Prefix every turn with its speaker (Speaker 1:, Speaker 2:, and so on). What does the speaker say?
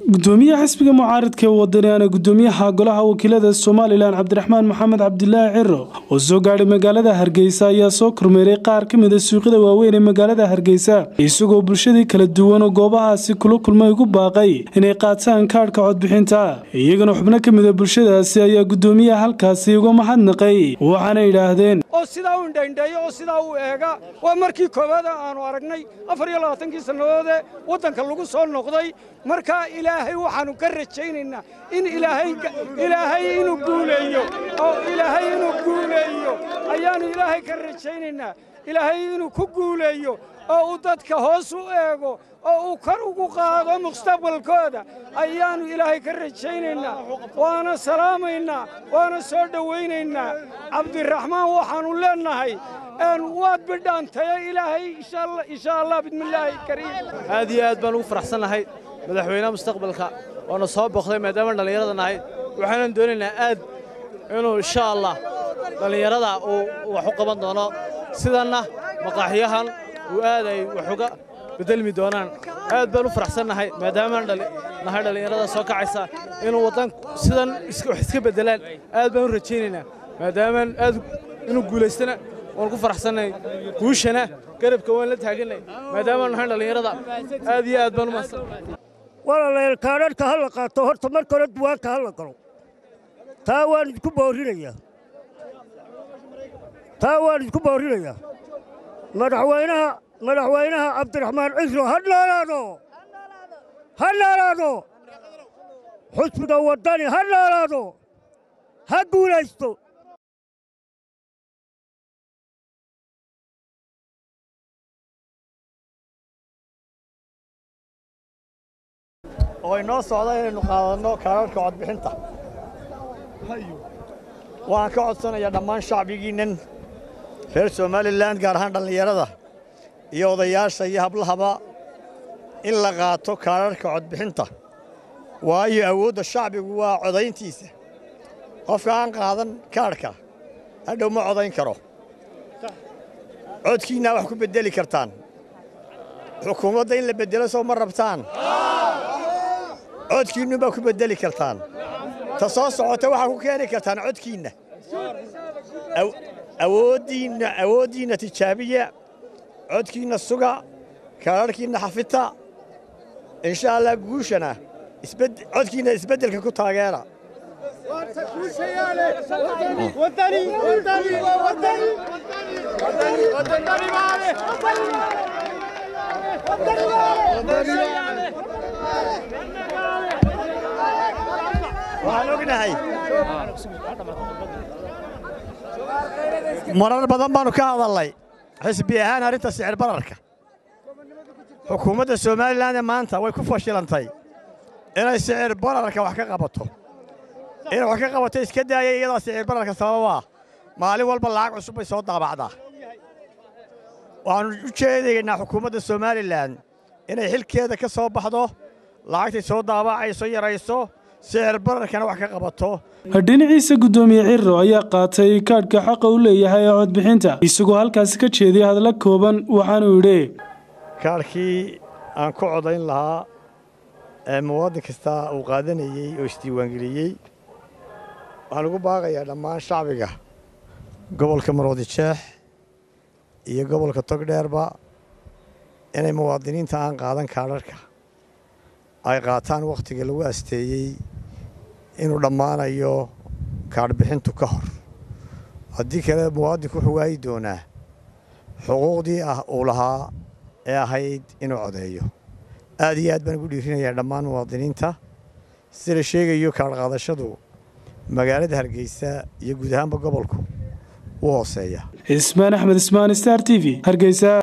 Speaker 1: gudoomiyaha xisbiga mucaaradka ee wadaniana gudoomiyaha golaha wakiilada somalilan cabdiraxmaan maxamed cabdilaahi ciro oo soo gaadhay magaalada hargeysa ayaa soo kormeeray qaar ka mid a suuqyada waaweyn ee magaalada hargeysa isagoo bulshadii kala duwan oo goobahaasi kula kulmay ugu baaqay inay qaataan kaadhka codbixinta iyagana xubno ka mid a bulshadaasi ayaa gudoomiyaha halkaasi uga mahadnaqay waxaana yidhaahdeen
Speaker 2: oo sidaa u indhaindheeya oo sidaa u eega waa markii koowaada aanu aragnay afar iyo labaatankii sannadoodee waddanka lagu soo noqday markaa ilaahay waxaannu ka rajaynaynaa in ilaahay inuu guuleeyo oo ilaahay inuu guuleeyo ayaannu ilaahay ka rajaynaynaa ilaahay inuu ku guuleeyo oo uu dadka hoos u eego oo uu kor ugu qaado mustaqbalkooda ayaannu ilaahay ka rajaynaynaa waana salaamaynaa waana soo dhowaynaynaa cabdiraxmaan waxaannu leennahay waad bidhaantaye ilaahay insha allah bismillaahi kariim
Speaker 3: aad iyo aad baan ugu faraxsannahay madaxweynaha mustaqbalka oona soo boqday maadaama dhallinyarada nahay waxaanan doonaynaa aad inuu insha allah dhallinyarada uu wax u qaban doono sidanna maqaaxiyahan uu aad ay wax uga bedelmi doonaan aad baan u faraxsannahay maadaamaan nahay dhallinyarada soo kacaysa inuu waddan sidan wax iska beddelaan aad baan u rajaynaynaa maadaamaan aad inuu guulaystana waan ku faraxsannahay guushana garabka waan la taagannay maadaamaan nahay dhallinyarada aad iyo aad baan u mahadsannahay
Speaker 4: walaalayaal kaadharhka ha la qaato horta marka hore duwaanka ha la galo taa waan idinku boorrinayaa taa waan idinku boorrinayaa madaxweynaha madaxweynaha cabdiraxmaan cisro ha noolaado ha noolaado xusbiga waddani ha noolaado ha guulaysto
Speaker 5: oo inoo socda inaynu qaadanno kaararka codbixinta waxaan ka codsanayaa dhammaan shacbigiinnan reer somalilan gaar ahaan dhallinyarada iyo odayaasha iyo hablahaba in la qaato kaararka codbixinta waayo awoodda shacbigu waa codayntiisa qofka aan qaadan kaadhka hadhow ma codayn karo codkiinnaa wax ku beddeli kartaan xukuumadda in la beddelo soo ma rabtaan codkiinnu baa ku beddeli kartaan ta soo socota waxaa ku keeni kartaan codkiinna awooddiinna awooddiinna tijaabiya codkiinna suga kaadharhkiinna xafita insha allah guushana codkiinna isbeddelka ku taageera waxaan ognahay marar badan baannu ka hadallay xisbi ahaan arrinta sicir bararka xukuumadda somalilanee maanta way ku fashilantay inay sicir bararka wax ka qabato inay wax ka qabato iska daaya iyadaa sicir bararka sababaa maalin walba lacag cusub bay soo daabacdaa waxaannu u jeedaynaa xukuumadda somalilan inay xilkeeda ka soo baxdo lacagtay soo daabacayso yarayso sicir bararkana wax ka qabato
Speaker 1: dhinaciisa guddoomiye ciro ayaa qaatay kaadhka xaqa u leeyahay ee codbixinta isagoo halkaasi ka jeediyay hadalla kooban waxaanuu yidhi
Speaker 5: kaadhkii aan ku codayn lahaa ee muwaadin kasta uu qaadanayey oo isdiiwaangeliyey waxaan ugu baaqayaa dhammaan shacbiga gobolka maroodi jeex iyo gobolka togdheerba inay muwaadiniinta aan qaadan kaadharhka ay qaataan wakhtiga lagu asteeyey inuu dhammaanayo kaadhbixintu ka hor haddii kale muwaadinku wuxuu waayi doonaa xuquuqdii ah uu lahaa ee ahayd inuu codeeyo aad iyo aad baan ugu dhiirinayaa dhammaan muwaadiniinta sida la sheegayo kaadhqaadashadu magaalada hargeysa iyo guud ahaanba gobolku u hooseeya
Speaker 1: ismaan axmed ismaan star t v hargeysa